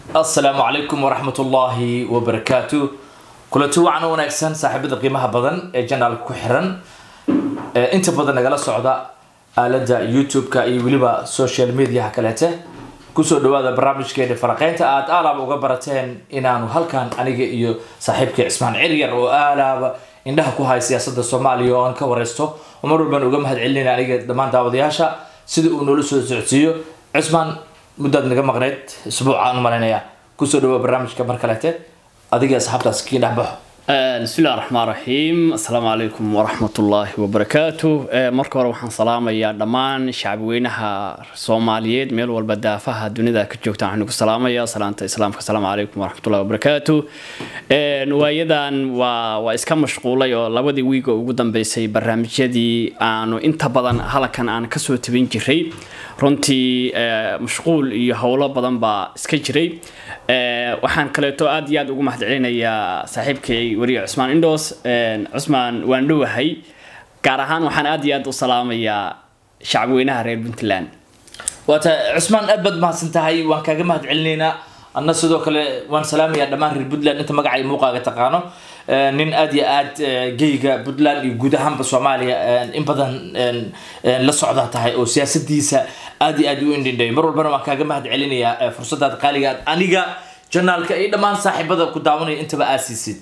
asalaamu calaykum waraxmat ullaahi wabarakaatu kulanti wacan u wanaagsan saaxiibada qiimaha badan ee janaalka ku xiran ee inta badan nagala socda aalada youtube-ka iyo weliba social mediaha kaleete kusoo dhawaada barnaamijkeena faraqeynta aada aalaaba uga barateen inaanu halkan aniga iyo saaxiibkay cismaan ciryar oo aalaaba indhaha ku haya siyaasada soomaaliya oo aan ka wareysto oo mar walbaan uga mahad celinayna aniga dhammaan daawadayaasha sida uu noola soo socodsiiyo cismaan muddaad naga maqneyd isbuucaan u malaynayaa kusoo dhawaa barnaamijka mar kaleete adiga asxaabtaas kii dhex baxo بسم الله الرحمن الرحيم السلام عليكم ورحمة الله وبركاته marka hore waxaan salaamayaa dhammaan shacabweynaha soomaaliyeed meel walba daafaha dunida ka joogta waxaan ku salaamayaa salaanta islaamka asalaamu calaykum waraxmatullahi wabarakaatu waayadan waa waa iska mashquulay oo labadii wiiga ugu dambeysay barnaamijyadii aanu inta badan halkan aan kasoo tabin jiray runtii mashquul iyo howlo badan baa iska jiray waxaan kaleeto aad iyo aad ugu mahad celinayaa saaxiibkay weriye cusmaan indhoos cusmaan waan dhowahay gaar ahaan waxaan aad iyo aad u salaamayaa shacabweynaha reer puntland waata cusmaan aad baad mahadsan tahay waan kaaga mahad celinaynaa anna sidoo kale waan salaamayaa dhammaan reer puntland inta magaca iyo muuqaaga taqaano nin aad iyo aad geyga puntland iyo guud ahaanba soomaaliya in badan la socdaa tahay oo siyaasadiisa aad iyo aad u indhindhay mar walbana waan kaaga mahad celinayaa fursadaad qaaliga aad aniga janaalka iyo dhammaan saaxiibada ku daawanaya intaba aad siisid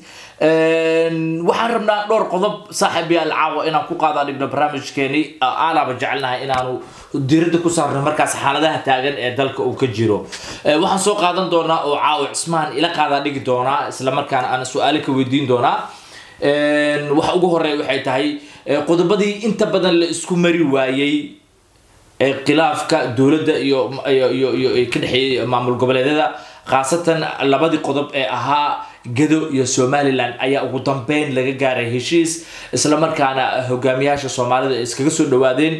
waxaan rabnaa dhowr qodob saaxiib yaal caawa inaan ku qaada dhigno barnaamijkeeni aalaaba jecelnahay inaanu diiradda ku saarno markaas xaaladaha taagan ee dalka uu ka jiro waxaan soo qaadan doonaa oo caawa cismaan ila qaadaa dhigi doonaa isla markaana aan su-aalo ka weydiin doonaa waxa ugu horeeya waxay tahay qodobadii inta badan la isku mari waayey khilaafka dowladda iyo iyo iyo ka dhexeeyay maamul goboleedyada khaasatan labadii qodob ee ahaa gado iyo somalilan ayaa ugu dambeyn laga gaaray heshiis islamarkaana hogaamiyaasha soomaalida ay iskaga soo dhawaadeen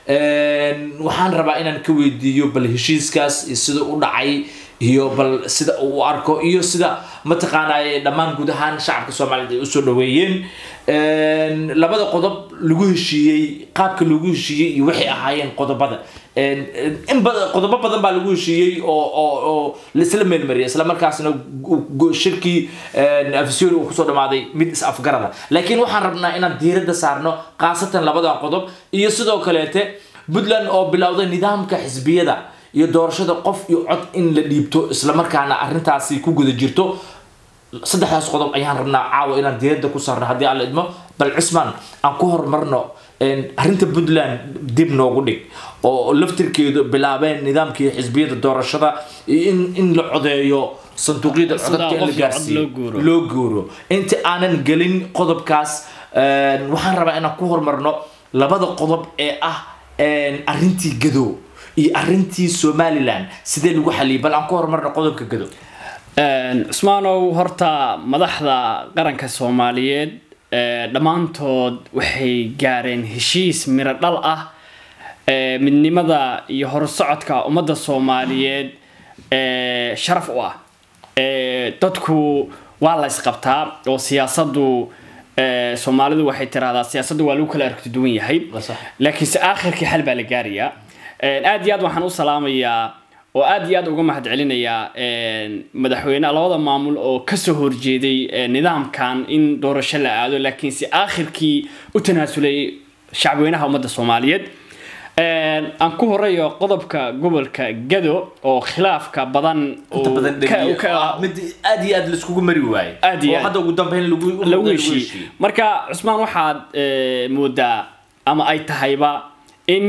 waxaan rabaa inaan ka weydiiyo bal heshiiskaas iyo sida u dhacay iyo bal sida uu u arko iyo sida mataqaanaa dhammaan guud ahaan shacabka soomaaliyed ay usoo dhaweeyeen labada qodob lagu heshiiyey qaabka lagu heshiiyey iyo waxay ahaayeen qodobada in qodobo badan baa lagu heshiiyey oo oo oo laisla meelmariyay isla markaasna shirkii afisyooni uu kusoo dhamaaday mid is afgarada laakiin waxaan rabnaa inaan diiradda saarno khaasatan labadan qodob iyo sidoo kaleete puntland oo bilowday nidaamka xisbiyada iyo doorashada qof iyo cod in la dhiibto islamarkaana arrintaasi ku guda jirto saddexdaas qodob ayaan rabnaa caawa inaan diiradda ku saarno haddii aan la idmo bal cismaan aan ku horumarno arrinta puntland dib noogu dhig oo laftirkeedu bilaabeen nidaamkii xisbiyada doorashada in in la codeeyo sanduuqyada codadka in la gaarsiiyo loo guuro inta aanan gelin qodobkaas waxaan rabaa inaan ku horumarno labada qodob ee ah arrintii gado iyo arrintii somalilan sidee lagu xaliyay bal aan ku horumarno qodobka gado cusmaanow horta madaxda qaranka soomaaliyeed dhammaantood waxay gaareen heshiis miro dhal ah midnimada iyo horsocodka ummadda soomaaliyeed sharaf u ah dadku waa la isqabtaa oo siyaasadu soomaalidu waxay tiraahdaa siyaasaddu waa lagu kala aragti duwan yahay laakiinse aakhirkii xal baa la gaarayaa aad iyo aad waxaan u salaamayaa oo aad iyo aad uga mahad celinayaa madaxweyne labada maamul oo kasoo horjeeday nidaamkan in doorasho la aado laakiinse aakhirkii u tanaasulay shacabweynaha ummadda soomaaliyeed aan ku horeeyo qodobka gobolka gado oo khilaafka badan mid aad iyo aad laiskugu mari waaye Aad iyo oo aad. hadda ugu dambeyn lagu lagu heshiiyey marka cusmaan waxaad moodaa ama ay tahayba in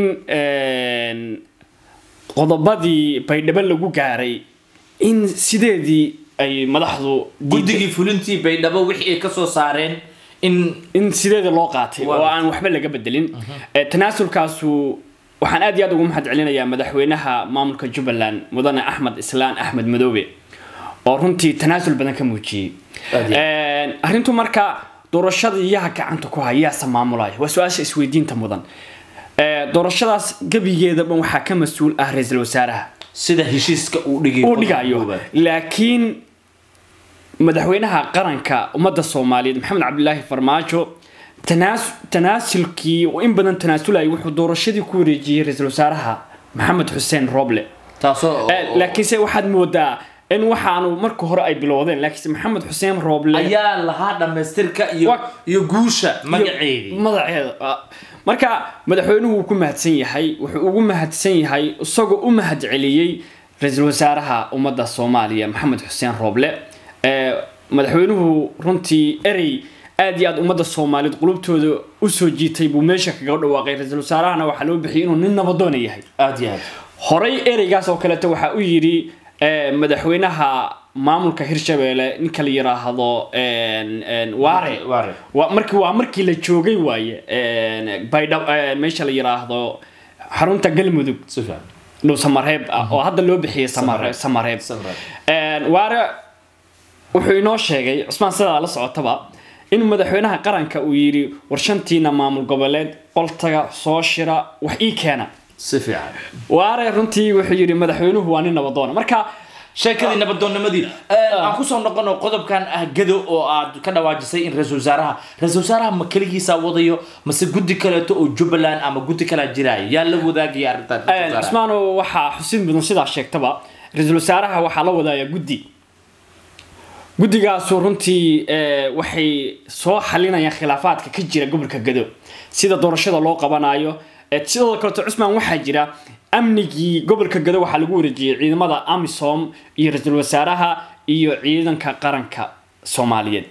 qodobadii baydhabo lagu gaaray in sideedii ay madaxdu guddigii fulintii baydhabo wixii ay kasoo saareen in in sideeda loo qaatay Waa oo aan waxba laga bedelin Eh, tanaasulkaasu waxaan aad iyo aad ugu mahad celinayaa madaxweynaha maamulka jubbaland mudane axmed islaan axmed madoobe oo runtii tanaasul badan ka muujiyey Aad iyo Eh, arrintu marka doorashada yaha gacanta ku haya yaasa maamulaya waa su-aasha isweydiinta mudan Eh, doorashadaas gebigeeda dhan waxaa ka mas-uul ah ra-iisul wasaaraha sida heshiiska uu dhigay uu dhigayo laakiin madaxweynaha qaranka ummadda soomaaliyeed maxamed cabdilaahi farmaajo tanaas- tanaasulkii oo in badan tanaasulaya wuxuu doorashadii ku wareejiyey ra-iisul wasaaraha maxamed xuseen roble taasoo Eh, laakiinse waxaad moodaa in waxaanu marka hore ay bilowdeen laakiinse maxamed xuseen rooble ayaa lahaa dhamaystirka iyo Wa- iyo guusha magaceedii magaceeda ah. marka madaxweynuhu wuu ku mahadsan yahay wuxuu ugu mahadsan yahay isagoo u mahad celiyey ra-iisul wasaaraha ummadda soomaaliya maxamed xuseen rooble Ee, madaxweynuhu runtii erey aad iyo aad ummadda soomaaliyeed qulubtooda usoo jiitay buu meesha kaga dhawaaqay ra-iisul wasaarahana waxaa loo bixiyay inuu nin nabadoona yahay aad iyo aad horey ereygaas oo kaleeto waxaa u yidhi eh, madaxweynaha maamulka hirshabeelle ninka la yiraahdo en- en, waare Waare. Waa- markii waa markii la joogay waaye en, baydhab en, meesha la yiraahdo xarunta galmudug si fiican dhow samareeb ah oo hadda loo bixiyay Samare- samareeb Samareeb. En, waare wuxuu inoo sheegay cusmaan sidaa la socotaba in madaxweynaha qaranka uu yidhi war shantiina maamul goboleed qoltaga soo shira wax ii keena si fiican waare runtii wuxuu yidhi madaxweynuhu waa nin nabadoona marka sheekadii nabadoonnimadii aan kusoo noqono qodobkan ah gado oo aad ka dhawaajisay in ra-iisul wasaaraha ra-iisul wasaaraha ma keligiisa wadayo mase guddi kaleeto oo jubbaland ama guddi kalaa jiraayo yaa la wadaagaya arrintan ra-iisul wasaaraha? cusmaano waxaa xusin mudan sidaa sheegtaba ra-iisul wasaaraha waxaa la wadaaya guddi guddigaasu runtii eh, waxay soo xalinayaan khilaafaadka ka jira gobolka gado sida doorashada loo qabanayo Eh, sidoo kaleto cusmaan waxaa jira amnigii gobolka gado waxaa lagu wareejiyey ciidamada amisom iyo ra-iisul wasaaraha iyo ciidanka qaranka soomaaliyeed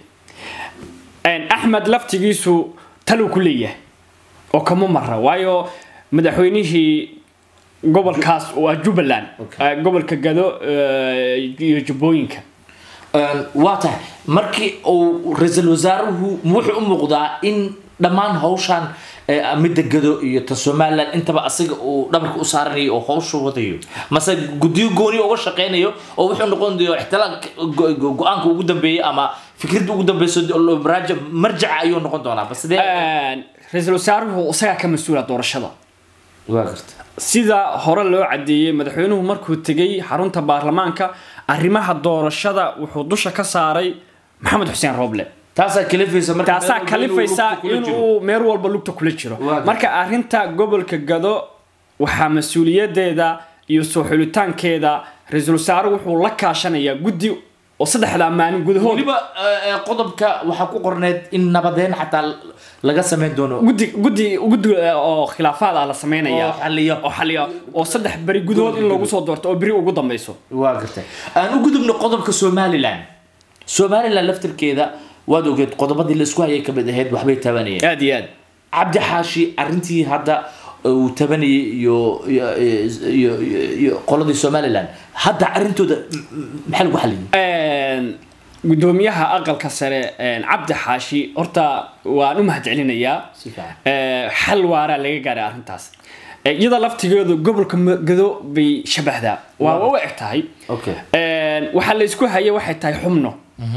En, axmed laftigiisu taluu ku leeyahay oo kama mara waayo madaxweynihii gobolkaas waa jubbaland Okay. eh, gobolka gado eh, iyo jubbooyinka Een, waa tahay markii uu ra-iisul wasaaruhu wuxuu u muuqdaa in dhammaan hawshan eh, midda gado iyo ta somaliland intaba asiga uu dhabarka u saaranayo oo hawsha wadayo mase guddiyo gooni uga shaqeynayo oo wuxuu noqon doyo ixtilaal go- go- go-aanka ugu dambeeyay ama fikradda ugu dambeyso maraaja marjaca ayuu noqon doonaa bas dee En, ra-iisul wasaaruhu isagaa ka mas-uula doorashada waa garta sida hore loo cadeeyey madaxweynuhu markuu tegay xarunta baarlamaanka arrimaha doorashada wuxuu dusha ka saaray maxamed xuseen rooble taasaa kalifaysa marka taasaa meel walba kalifaysa inuu lugta kula jiro. inuu meel walba lugta kula jiro Waa gartay. marka arrinta gobolka gado waxaa mas-uuliyadeeda iyo soo xulitaankeeda ra-iisul wasaare wuxuu la kaashanayaa guddi oo saddexda maalin gudahood weliba eh, eh, qodobka waxaa ku qorneed in nabadeyn xataa laga sameyn doono guddi guddi guddi eh, oo khilaafaad ah la sameynaya oo xaliyo oo xaliya oo saddex beri gudahood in lagu soo doorto oo beri ugu dambeyso waa gartay aan u gudubno qodobka somaliland somaliland laftirkeeda waad ogeed qodobadii la isku hayay kamid ahayd waxbay tabanayeen aad iyo aad cabdi xaashi arrintii hadda uu tabanayay iyo iyo iyo iyo- iyo qoladii somaliland hadda arrintooda m- m- maxaa lagu xaliyay Een, gudoomiyaha aqalka sare een, cabdi xaashi horta waan u mahadcelinayaa Si fiican. Ee, xal waaraa laga gaaray arrintaas Ee, iyada laftigeedu gobolka Ma- gado bay shabahdaa waa u eg tahay okay Een, waxaa la isku hayay waxay tahay xubno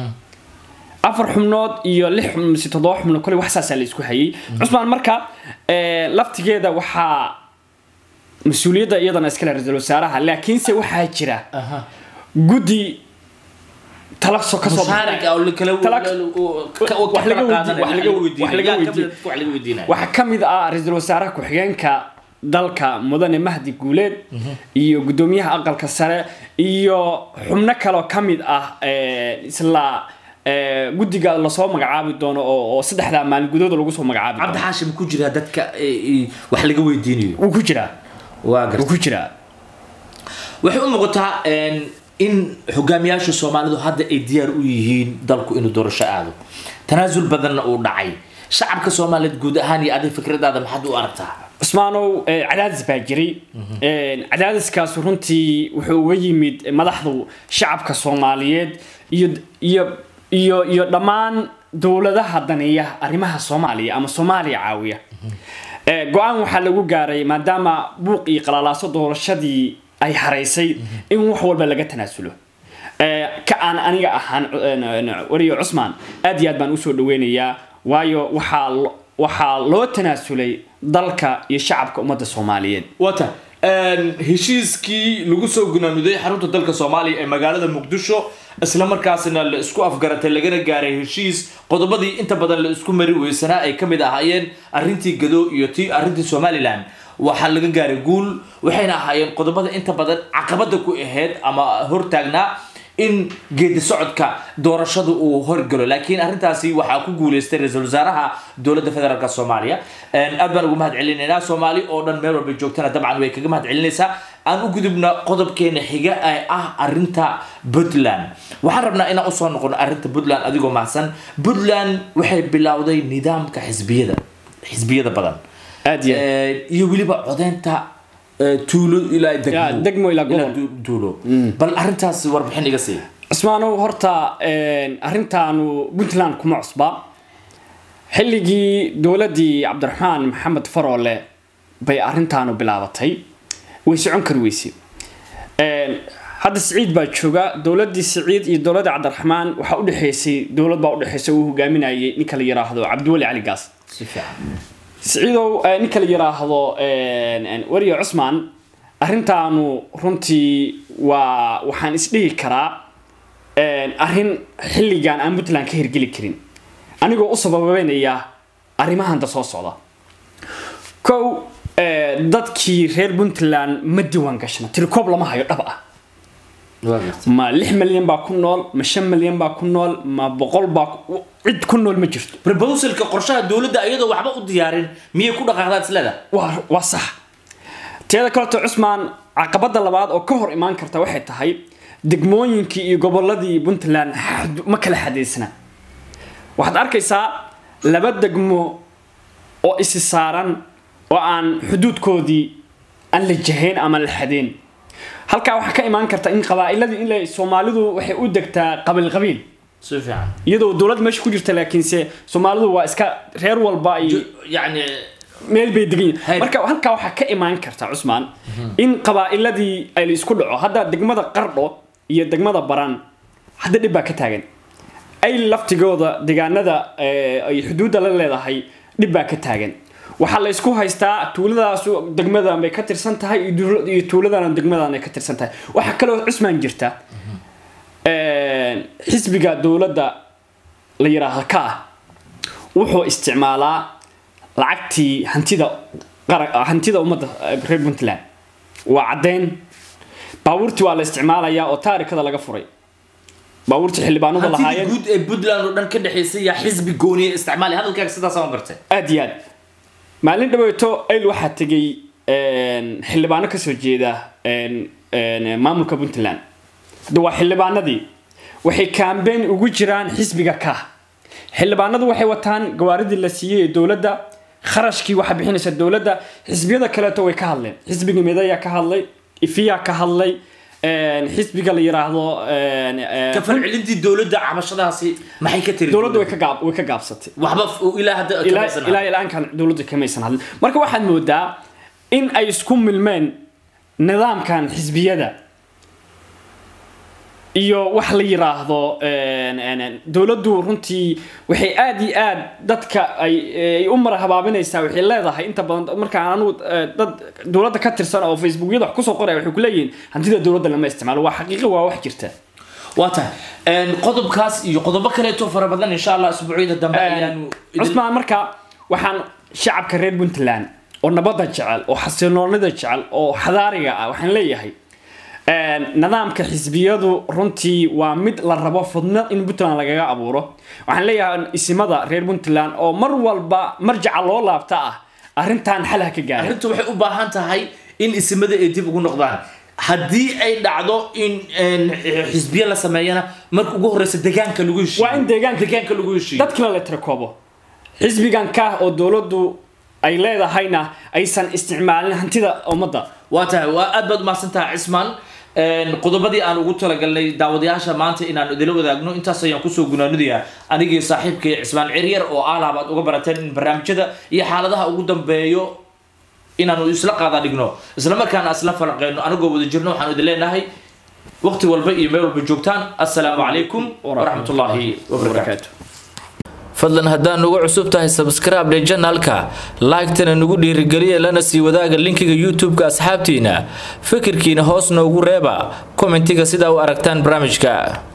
afar xubnood iyo lix xubno mise toddoba xubno kole wax saasaa la isku hayay cusmaan marka ee, laftigeeda waxaa mas-uuliyadda iyadana iskale ra-iisul wasaaraha laakiinse waxaa jira aha guddi tala so ka soo mushaarik ah oo la kala Tala- ka- wax ka laga kala weydi- qaadanaya, wax laga- weydiinaya. wax laga Yaa weydi- kamid ah wax laga weydiinaya waxaa ka mid ah ra-iisul wasaaraha ku-xigeenka dalka mudane mahdi guuleed iyo gudoomiyaha aqalka sare iyo xubno kaloo ka mid ah ee, isla ee, guddiga lasoo magacaabi doono oo oo saddexdaa maalin gudahooda lagu soo magacaabi cabdi doono xaashi ma ku jiraa dadka eh, eh, wax laga weydiinayo wuu ku jiraa waa wuu gartay ku jiraa waxay u muuqataa een, in hogaamiyaasha soomaalidu hadda ay diyaar u yihiin dalku inuu doorasho aado tanaasul badanna uu dhacay shacabka soomaaliyeed guud ahaan iyo adiga fikradaada maxaad u aragtaa cusmaanow ee, cadaadis baa jiray Een, cadaadiskaas runtii wuxuu uga yimid madaxdu shacabka soomaaliyeed iyo iyo iyo iyo dhammaan dowladaha daneeya arrimaha soomaaliya ama soomaaliya caawiya Ee, go-aan waxaa lagu gaaray maadaama buuq iyo qalalaaso doorashadii ay haraysay in wax walba laga tanaasulo Ee, ka aan aniga ahaan een, een, wariyo cusmaan aad iyo aad baan usoo dhaweynayaa waayo waxaa lo- waxaa loo tanaasulay dalka iyo shacabka ummadda soomaaliyeed wata heshiiskii lagu soo gunaanuday xarunta dalka soomaaliya ee magaalada muqdisho isla markaasina la isku afgaratay lagana gaaray heshiis qodobadii inta badan la isku mari weysanaa ay kamid ahaayeen arrintii gado iyo tii arrintii somaliland waxaa laga gaaray guul waxayna ahaayeen qodobada inta badan caqabada ku ahayd ama hortaagnaa in geedi socodka doorashadu uu horgalo laakiin arrintaasi waxaa ku guuleystay ra-iisul wasaaraha dowladda federaalk soomaaliya aad baan ugu mahad celinaynaa soomaali oo dhan meel walba joogtana dabcan way kaga mahad celinaysaa aan u gudubna qodobkeena xiga ee ah arinta puntland waxaan rabnaa inaan usoo noqono arinta puntland adigoo mahadsan puntland waxay bilowday nidaamka xisbiyada xisbiyada badan aad iyo iyo weliba codeynta tuulo ilaa Ya, degmo ilaa gobol. tuulo bal arintaas warbixin iga sii cismaanow horta arrintaanu puntland kuma cusba xilligii dowladdii cabdiraxmaan maxamed faroole bay arrintaanu bilaabatay way socon kari weyse hadda siciid baa jooga dowladdii siciid iyo dowladda cabdiraxmaan waxaa udhexeysay dowlad baa udhexeysay uu hogaaminayay ninka la yiraahdo cabdiweli cali gaas si fiican siciidow eh, ninka la yiraahdo weriye cusmaan arrintaanu runtii waa waxaan isdhihi karaa arrin xilligan aan puntland ka hirgeli karin anigoo u sababeynaya arrimahanta soo socda kow eh, dadkii reer puntland ma diiwaan gashna tirikoob lama hayo dhab ah waa gartay ma lix milyan baa ku nool ma shan milyan baa ku nool ma boqol baa ku- cid ku nool ma jirto proposalka qorshaha dowladda iyadoo waxba u diyaarin miyay ku dhaqaaqdaa isleda waa waa sax teeda kaleto cusmaan caqabada labaad oo ka hor imaan karta waxay tahay degmooyinkii iyo goboladii puntland xad- ma kala xadeysna waxaad arkaysaa laba degmo oo isi saaran oo aan xuduudkoodii aan la jahayn ama la xadeen halkaa waxaa ka imaan karta in qabaa'iladii in la- soomaalidu waxay u degtaa qabiil qabiil si fiican iyadoo dowlad meesha ku jirta laakiinse soomaalidu waa iska reer walba iyo yani meel bay degan yihiin Hay. marka halkaa waxaa ka imaan karta cusmaan in qabaa'iladii ay la isku dhaco hadda degmada qardho iyo degmada baran hadda dhib baa ka taagan ay laftigooda deegaanada eh, ay xuduudda la leedahay dhib baa ka taagan waxaa la isku haystaa tuuladaasu degmadan bay ka tirsan tahay iyo duul- iyo tuuladana degmadan ay ka tirsan tahay waxaa kaloo cusmaan jirta xisbiga dowladda la yiraahdo ka ah wuxuu isticmaalaa lacagtii hantida qara- hantida ummadda eh, reer puntland waa caddeyn baabuurtii waa la isticmaalayaa oo taarikada laga furay baabuurtii xildhibaanadu hantidii lahaayeen guud ee puntland oo dhan ka dhexaysay yaa xisbi gooniya isticmaali hadalkaaga sidaas aan gartay aad iyo aad maalin dhaweeto ayl waxaa tegay een, xildhibaano kasoo jeeda een, een, maamulka puntland hadda waa xildhibaanadii waxay kaambeyn ugu jiraan xisbiga ka xildhibaanadu waxay wataan gawaaridii la siiyey ee dowladda kharashkii waxaa bixinaysa dowladda xisbiyada kaleeto way ka hadleen xisbiga midayaa ka hadlay ifiyaa ka hadlay een, xisbiga la yiraahdo een, een, ka falcelintii dowladda cabashadaasi maxay ka tiri dowladdu way ka gaab- way ka gaabsatay waxba f- ilaa hadda ilaa kamaysan ilaa ilaankan dowladda kamaysan hadlin marka waxaad moodaa in ay isku milmeen nidaamkan xisbiyada iyo wax la yiraahdo een, een, dowladdu runtii waxay aad iyo aad dadka ay ay u mara habaabinaysaa waxay leedahay inta badan markaan anigu eh, dad dowladda ka tirsan oo facebookyada wax kusoo qoraya waxay ku leeyihiin hantida dowladda lama isticmaalo waa xaqiiqo waa wax jirta waa tahay Een, qodobkaas iyo qodobo kaleeto fara badan insha allah asbuucyada dambe ayaanu idin- cusmaan marka waxaan shacabka reer puntland oo nabadda jecel oo xasiloonida jecel oo xadaariga ah waxaan leeyahay een, nidaamka xisbiyadu runtii waa mid la rabo fudna in puntland lagaga abuuro waxaan leeyahay isimada reer puntland oo mar walba marjaca loo laabta ah arrintan xal ha ka gaara arrintu waxay u baahan tahay in isimada ay dib ugu noqdaan haddii ay dhacdo in een, xisbiye la sameeyana marka ugu horeysa deegaanka lagu heshiiyo Waa in deegaanka- deegaanka lagu heshiiyo dadkina la tirakoobo xisbigan ka oo dowladdu ay leedahayna aysan isticmaalin hantida ummadda waa tahay waa aad baad umahadsan tahay cismaan Een, qodobadii aan ugu talagalnay daawadayaasha maanta inaan idila wadaagno intaas ayaan kusoo gunaanadayaa anigii saaxiibkay cismaan ciryar oo aalaab aad uga barateen in barnaamijyada iyo xaaladaha ugu dambeeyo inaanu isla qaada dhigno isla markaana isla falaqeyno anagoo wada jirno waxaan idin leenahay waqti walba iyo meel walba joogtaan assalaamu calaykum waraxmatullaahi wabarakaatu fadlan haddaad nugu cusub tahay subscribe dhe janalka like-tana nugu dhiirigeliya lana sii wadaaga linkiga youtube-ka asxaabtiina fikirkiina hoos noogu reeba kommentiga sidaa u aragtaan barnaamijka